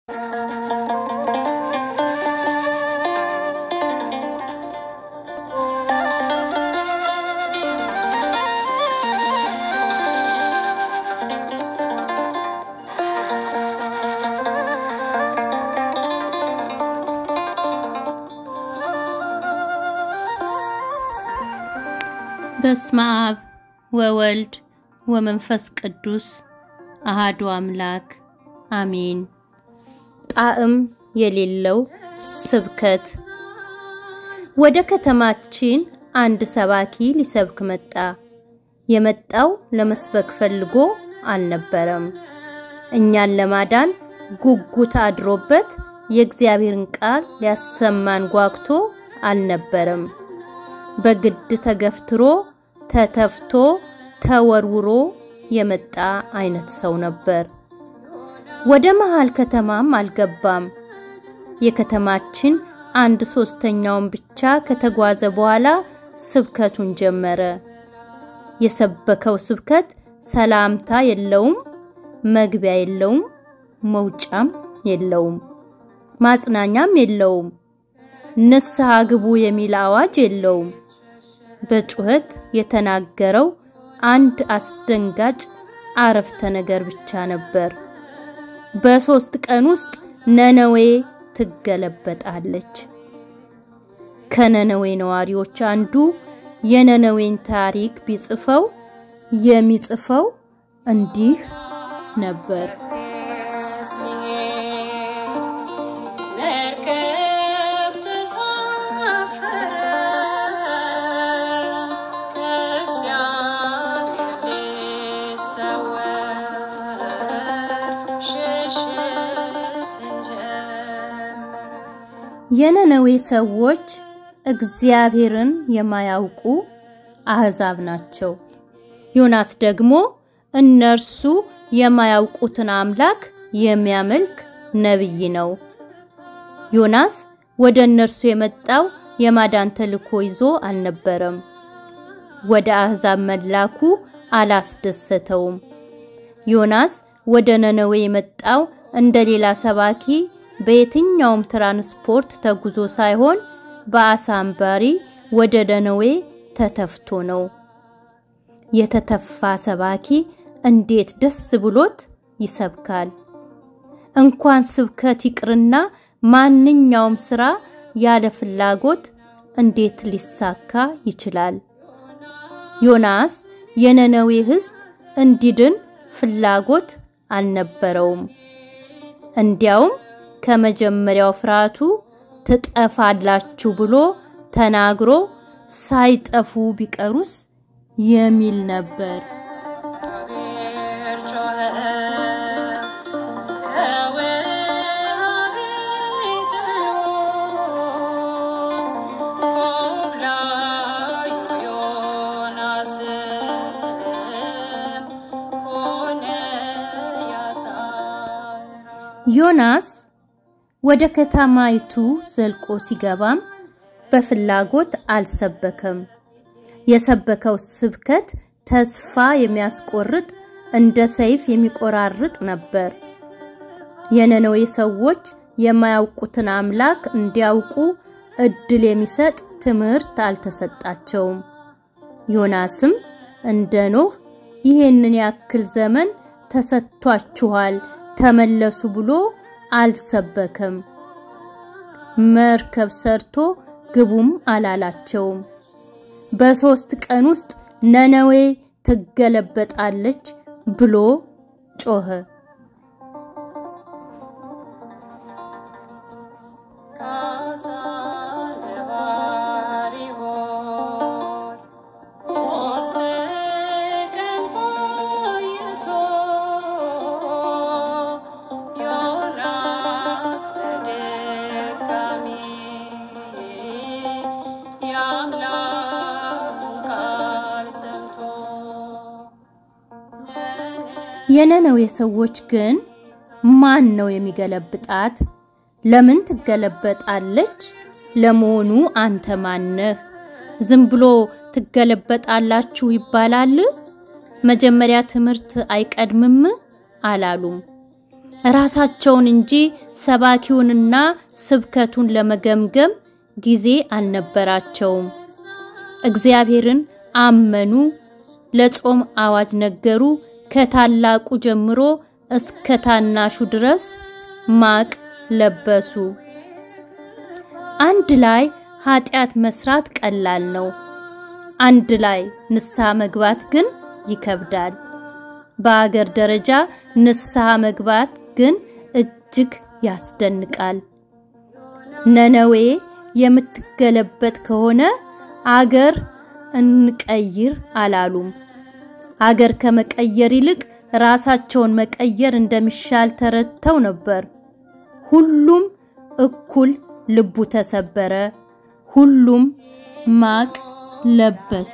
በስመ አብ ወወልድ ወመንፈስ ቅዱስ አሃዱ አምላክ አሜን። ጣዕም የሌለው ስብከት። ወደ ከተማችን አንድ ሰባኪ ሊሰብክ መጣ። የመጣው ለመስበክ ፈልጎ አልነበረም። እኛን ለማዳን ጉጉት አድሮበት የእግዚአብሔርን ቃል ሊያሰማን ጓግቶ አልነበረም። በግድ ተገፍትሮ ተተፍቶ ተወርውሮ የመጣ አይነት ሰው ነበር። ወደ መሃል ከተማም አልገባም። የከተማችን አንድ ሶስተኛውን ብቻ ከተጓዘ በኋላ ስብከቱን ጀመረ። የሰበከው ስብከት ሰላምታ የለውም፣ መግቢያ የለውም፣ መውጫም የለውም፣ ማጽናኛም የለውም፣ ንስሐ ግቡ የሚል አዋጅ የለውም። በጩኸት የተናገረው አንድ አስደንጋጭ አረፍተ ነገር ብቻ ነበር። በሶስት ቀን ውስጥ ነነዌ ትገለበጣለች። ከነነዌ ነዋሪዎች አንዱ የነነዌን ታሪክ ቢጽፈው የሚጽፈው እንዲህ ነበር። የነነዌ ሰዎች እግዚአብሔርን የማያውቁ አህዛብ ናቸው። ዮናስ ደግሞ እነርሱ የማያውቁትን አምላክ የሚያመልክ ነቢይ ነው። ዮናስ ወደ እነርሱ የመጣው የማዳን ተልእኮ ይዞ አልነበረም። ወደ አህዛብ መላኩ አላስደሰተውም። ዮናስ ወደ ነነዌ የመጣው እንደ ሌላ ሰባኪ በየትኛውም ትራንስፖርት ተጉዞ ሳይሆን በአሳ አንባሪ ወደ ነነዌ ተተፍቶ ነው። የተተፋ ሰባኪ እንዴት ደስ ብሎት ይሰብካል! እንኳን ስብከት ይቅርና ማንኛውም ስራ ያለ ፍላጎት እንዴት ሊሳካ ይችላል? ዮናስ የነነዌ ሕዝብ እንዲድን ፍላጎት አልነበረውም። እንዲያውም ከመጀመሪያው ፍርሃቱ ትጠፋላችሁ ብሎ ተናግሮ ሳይጠፉ ቢቀሩስ የሚል ነበር። ዮናስ ወደ ከተማይቱ ዘልቆ ሲገባም በፍላጎት አልሰበከም። የሰበከው ስብከት ተስፋ የሚያስቆርጥ እንደ ሰይፍ የሚቆራርጥ ነበር። የነነዌ ሰዎች የማያውቁትን አምላክ እንዲያውቁ እድል የሚሰጥ ትምህርት አልተሰጣቸውም። ዮናስም እንደ ኖህ ይሄንን ያክል ዘመን ተሰጥቷችኋል ተመለሱ ብሎ አልሰበከም። መርከብ ሰርቶ ግቡም አላላቸውም። በሶስት ቀን ውስጥ ነነዌ ትገለበጣለች ብሎ ጮኸ። የነነዌ ሰዎች ግን ማን ነው የሚገለብጣት? ለምን ትገለበጣለች? ለመሆኑ አንተ ማነህ? ዝም ብሎ ትገለበጣላችሁ ይባላል? መጀመሪያ ትምህርት አይቀድምም አላሉም። ራሳቸውን እንጂ ሰባኪውንና ስብከቱን ለመገምገም ጊዜ አልነበራቸውም። እግዚአብሔርን አመኑ፣ ለጾም አዋጅ ነገሩ። ከታላቁ ጀምሮ እስከ ታናሹ ድረስ ማቅ ለበሱ። አንድ ላይ ኃጢአት መስራት ቀላል ነው። አንድ ላይ ንስሐ መግባት ግን ይከብዳል። በአገር ደረጃ ንስሐ መግባት ግን እጅግ ያስደንቃል። ነነዌ የምትገለበጥ ከሆነ አገር እንቀይር አላሉም። አገር ከመቀየር ይልቅ ራሳቸውን መቀየር እንደሚሻል ተረድተው ነበር። ሁሉም እኩል ልቡ ተሰበረ። ሁሉም ማቅ ለበሰ።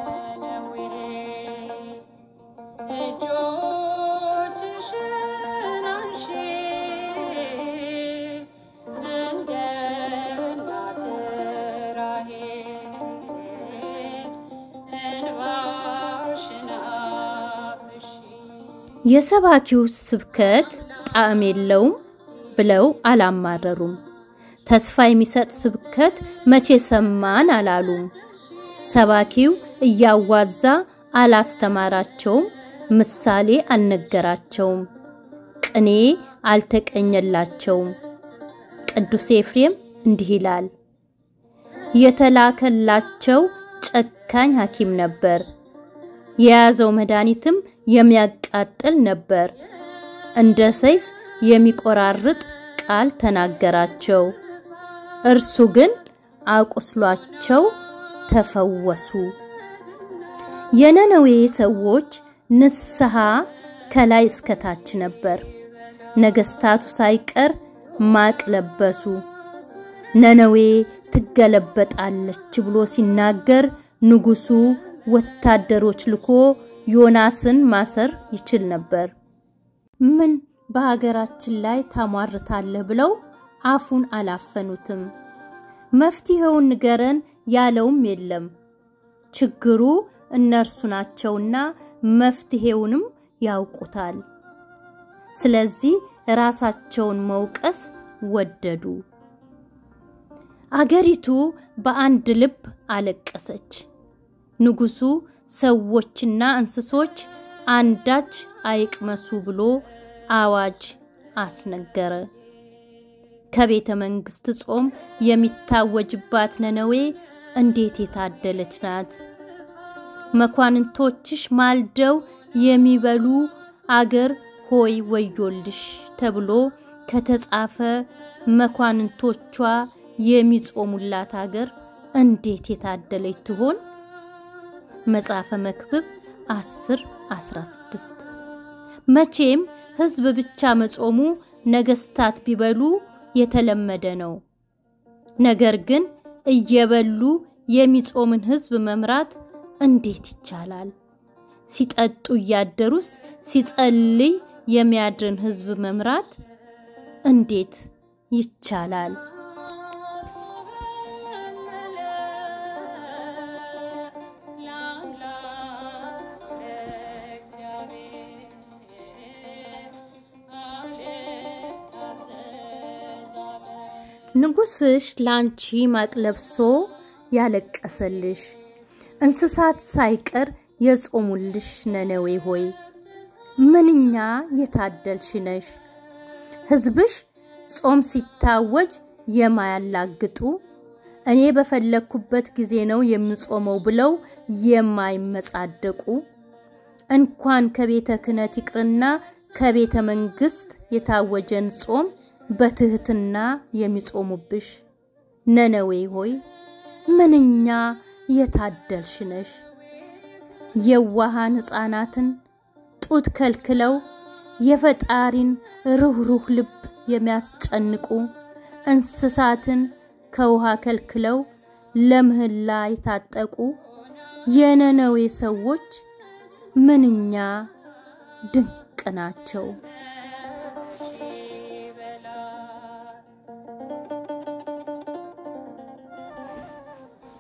የሰባኪው ስብከት ጣዕም የለውም ብለው አላማረሩም። ተስፋ የሚሰጥ ስብከት መቼ ሰማን አላሉም። ሰባኪው እያዋዛ አላስተማራቸውም፣ ምሳሌ አልነገራቸውም፣ ቅኔ አልተቀኘላቸውም። ቅዱስ ኤፍሬም እንዲህ ይላል፣ የተላከላቸው ጨካኝ ሐኪም ነበር። የያዘው መድኃኒትም የሚያቃጥል ነበር። እንደ ሰይፍ የሚቆራርጥ ቃል ተናገራቸው። እርሱ ግን አቁስሏቸው ተፈወሱ። የነነዌ ሰዎች ንስሐ ከላይ እስከታች ነበር። ነገስታቱ ሳይቀር ማቅ ለበሱ። ነነዌ ትገለበጣለች ብሎ ሲናገር ንጉሱ ወታደሮች ልኮ ዮናስን ማሰር ይችል ነበር። ምን በሀገራችን ላይ ታሟርታለህ ብለው አፉን አላፈኑትም። መፍትሄውን ንገረን ያለውም የለም። ችግሩ እነርሱ ናቸውና መፍትሄውንም ያውቁታል። ስለዚህ ራሳቸውን መውቀስ ወደዱ። አገሪቱ በአንድ ልብ አለቀሰች። ንጉሱ ሰዎችና እንስሶች አንዳች አይቅመሱ ብሎ አዋጅ አስነገረ። ከቤተ መንግስት ጾም የሚታወጅባት ነነዌ እንዴት የታደለች ናት! መኳንንቶችሽ ማልደው የሚበሉ አገር ሆይ ወዮልሽ ተብሎ ከተጻፈ መኳንንቶቿ የሚጾሙላት አገር እንዴት የታደለች ትሆን? መጽሐፈ መክብብ 10 16 መቼም ህዝብ ብቻ መጾሙ ነገስታት ቢበሉ የተለመደ ነው። ነገር ግን እየበሉ የሚጾምን ህዝብ መምራት እንዴት ይቻላል? ሲጠጡ እያደሩስ ሲጸልይ የሚያድርን ህዝብ መምራት እንዴት ይቻላል? ንጉስሽ ላንቺ ማቅ ለብሶ ያለቀሰልሽ እንስሳት ሳይቀር የጾሙልሽ ነነዌ ሆይ ምንኛ የታደልሽ ነሽ! ህዝብሽ ጾም ሲታወጅ የማያላግጡ እኔ በፈለግኩበት ጊዜ ነው የምጾመው ብለው የማይመጻደቁ እንኳን ከቤተ ክህነት ይቅርና ከቤተ መንግስት የታወጀን ጾም በትህትና የሚጾሙብሽ ነነዌ ሆይ ምንኛ የታደልሽ ነሽ! የዋሃን ሕፃናትን ጡት ከልክለው የፈጣሪን ሩህሩህ ልብ የሚያስጨንቁ እንስሳትን ከውሃ ከልክለው ለምህላ የታጠቁ የነነዌ ሰዎች ምንኛ ድንቅ ናቸው!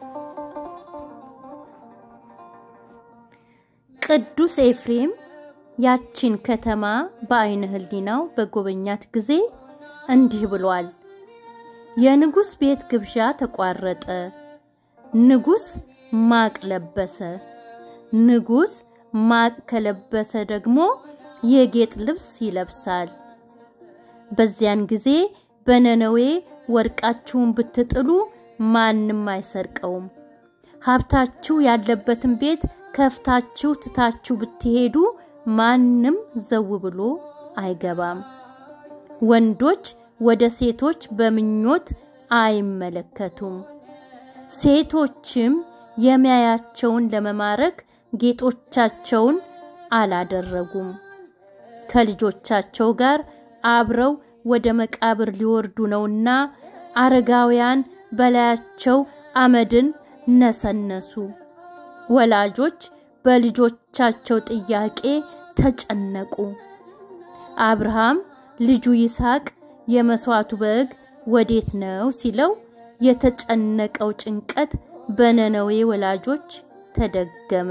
ቅዱስ ኤፍሬም ያቺን ከተማ በአይነ ህሊናው በጎበኛት ጊዜ እንዲህ ብሏል። የንጉሥ ቤት ግብዣ ተቋረጠ። ንጉሥ ማቅ ለበሰ። ንጉሥ ማቅ ከለበሰ ደግሞ የጌጥ ልብስ ይለብሳል። በዚያን ጊዜ በነነዌ ወርቃችሁን ብትጥሉ ማንም አይሰርቀውም። ሀብታችሁ ያለበትን ቤት ከፍታችሁ ትታችሁ ብትሄዱ ማንም ዘው ብሎ አይገባም። ወንዶች ወደ ሴቶች በምኞት አይመለከቱም። ሴቶችም የሚያያቸውን ለመማረክ ጌጦቻቸውን አላደረጉም። ከልጆቻቸው ጋር አብረው ወደ መቃብር ሊወርዱ ነውና አረጋውያን በላያቸው አመድን ነሰነሱ። ወላጆች በልጆቻቸው ጥያቄ ተጨነቁ። አብርሃም ልጁ ይስሐቅ የመስዋዕቱ በግ ወዴት ነው ሲለው የተጨነቀው ጭንቀት በነነዌ ወላጆች ተደገመ።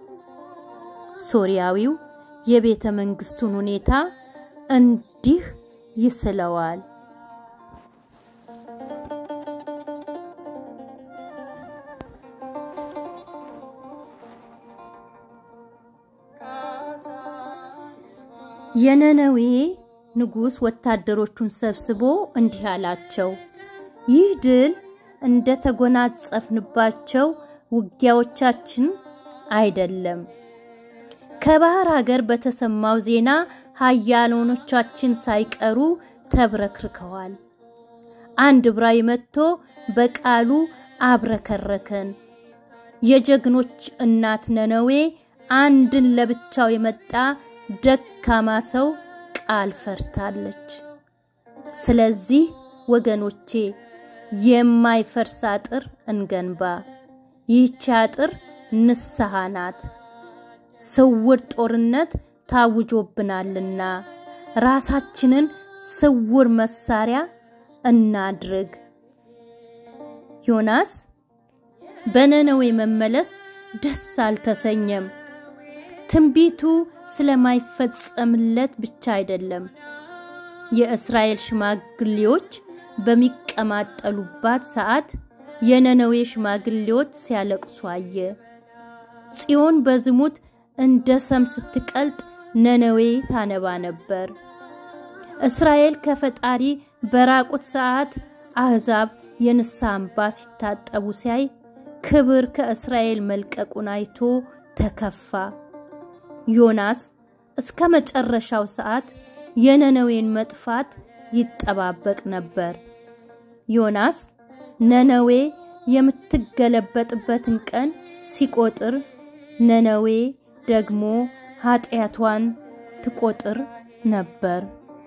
ሶርያዊው የቤተ መንግስቱን ሁኔታ እንዲህ ይስለዋል። የነነዌ ንጉሥ ወታደሮቹን ሰብስቦ እንዲህ አላቸው፣ ይህ ድል እንደ ተጎናጸፍንባቸው ውጊያዎቻችን አይደለም። ከባህር ሀገር በተሰማው ዜና ኃያላኖቻችን ሳይቀሩ ተብረክርከዋል። አንድ ዕብራዊ መጥቶ በቃሉ አብረከረከን። የጀግኖች እናት ነነዌ አንድን ለብቻው የመጣ ደካማ ሰው ቃል ፈርታለች። ስለዚህ ወገኖቼ የማይፈርስ አጥር እንገንባ። ይህች አጥር ንስሐ ናት። ስውር ጦርነት ታውጆብናልና ራሳችንን ስውር መሳሪያ እናድርግ። ዮናስ በነነዌ መመለስ ደስ አልተሰኘም። ትንቢቱ ስለማይፈጸምለት ብቻ አይደለም። የእስራኤል ሽማግሌዎች በሚቀማጠሉባት ሰዓት የነነዌ ሽማግሌዎች ሲያለቅሱ አየ። ጽዮን በዝሙት እንደ ሰም ስትቀልጥ ነነዌ ታነባ ነበር። እስራኤል ከፈጣሪ በራቁት ሰዓት አሕዛብ የንስሐ እንባ ሲታጠቡ ሲያይ ክብር ከእስራኤል መልቀቁን አይቶ ተከፋ። ዮናስ እስከ መጨረሻው ሰዓት የነነዌን መጥፋት ይጠባበቅ ነበር። ዮናስ ነነዌ የምትገለበጥበትን ቀን ሲቆጥር፣ ነነዌ ደግሞ ኃጢአቷን ትቆጥር ነበር።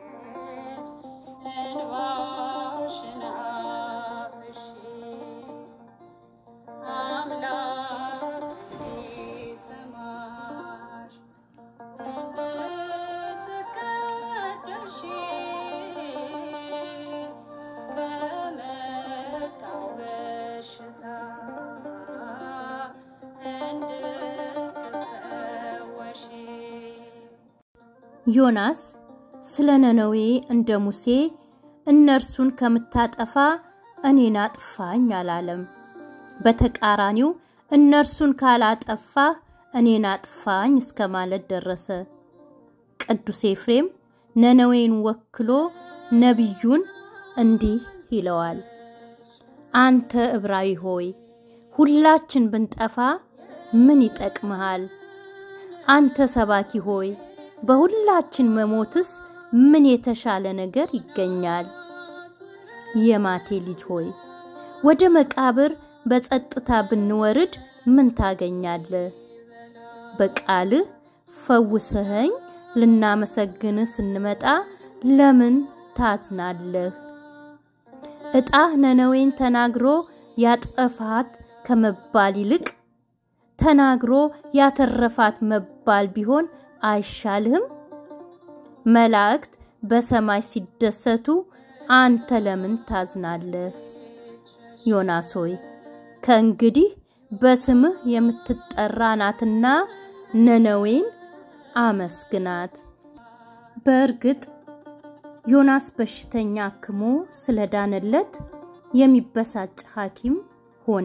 ዮናስ ስለ ነነዌ እንደ ሙሴ እነርሱን ከምታጠፋ እኔን አጥፋኝ አላለም። በተቃራኒው እነርሱን ካላጠፋ እኔን አጥፋኝ እስከ ማለት ደረሰ። ቅዱስ ኤፍሬም ነነዌን ወክሎ ነቢዩን እንዲህ ይለዋል። አንተ ዕብራዊ ሆይ ሁላችን ብንጠፋ ምን ይጠቅምሃል? አንተ ሰባኪ ሆይ በሁላችን መሞትስ ምን የተሻለ ነገር ይገኛል? የማቴ ልጅ ሆይ ወደ መቃብር በጸጥታ ብንወርድ ምን ታገኛለህ? በቃልህ ፈውሰኸኝ ልናመሰግንህ ስንመጣ ለምን ታዝናለህ? ዕጣህ ነነዌን ተናግሮ ያጠፋት ከመባል ይልቅ ተናግሮ ያተረፋት መባል ቢሆን አይሻልህም? መላእክት በሰማይ ሲደሰቱ አንተ ለምን ታዝናለህ? ዮናስ ሆይ ከእንግዲህ በስምህ የምትጠራ ናትና ነነዌን አመስግናት። በእርግጥ ዮናስ በሽተኛ አክሞ ስለዳነለት የሚበሳጭ ሐኪም ሆነ።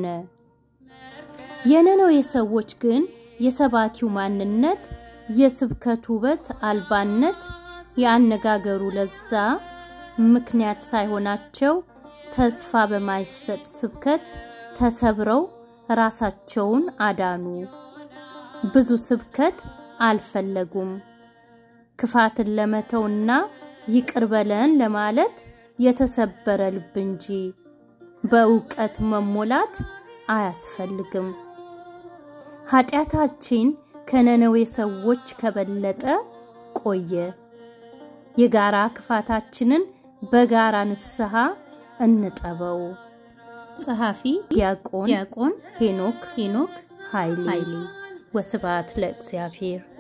የነነዌ ሰዎች ግን የሰባኪው ማንነት፣ የስብከቱ ውበት አልባነት፣ የአነጋገሩ ለዛ ምክንያት ሳይሆናቸው ተስፋ በማይሰጥ ስብከት ተሰብረው ራሳቸውን አዳኑ። ብዙ ስብከት አልፈለጉም። ክፋትን ለመተውና ይቅር በለን ለማለት የተሰበረ ልብ እንጂ በእውቀት መሞላት አያስፈልግም። ኃጢአታችን ከነነዌ ሰዎች ከበለጠ ቆየ። የጋራ ክፋታችንን በጋራ ንስሐ እንጠበው። ጸሐፊ ዲያቆን ዲያቆን ሄኖክ ሄኖክ ኃይሌ። ወስብሐት ለእግዚአብሔር።